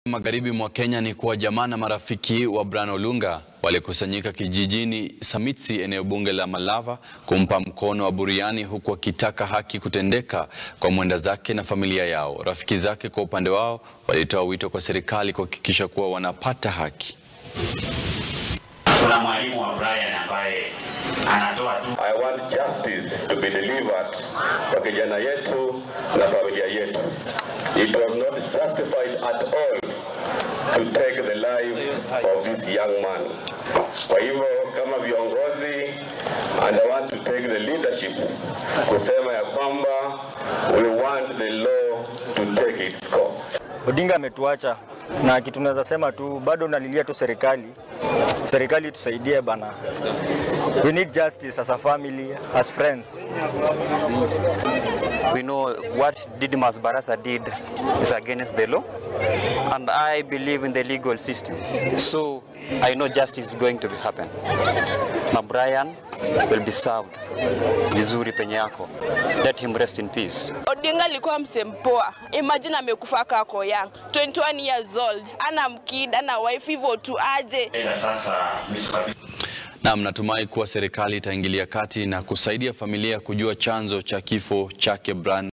Magharibi mwa Kenya ni kuwa jamaa na marafiki wa Brian Olunga walikusanyika kijijini Samitsi, eneo bunge la Malava, kumpa mkono wa buriani, huku wakitaka haki kutendeka kwa mwenda zake na familia yao. Rafiki zake kwa upande wao walitoa wito kwa serikali kuhakikisha kuwa wanapata haki. Kuna mwalimu wa Brian ambaye anatoa tu I want justice to be delivered kwa kijana yetu na familia yetu. It was not justified at all to take the life of this young man. Kwa hivyo kama viongozi and I want to take the leadership kusema ya kwamba we want the law to take its course. Odinga ametuacha na kitu naweza sema tu, bado nalilia tu serikali, serikali tusaidie bana. We need justice as a family, as friends. We know what Didmas Barasa did is against the law, and I believe in the legal system. So I know justice is going to happen. Na Brian will be served vizuri penye yako. Let him rest in peace. Odinga alikuwa msempoa. Imagine amekufa kako young, 21 years old, ana mkid, ana wife, hivyo tu aje. ila sasa mwisho Naam, natumai kuwa serikali itaingilia kati na kusaidia familia kujua chanzo cha kifo chake Brian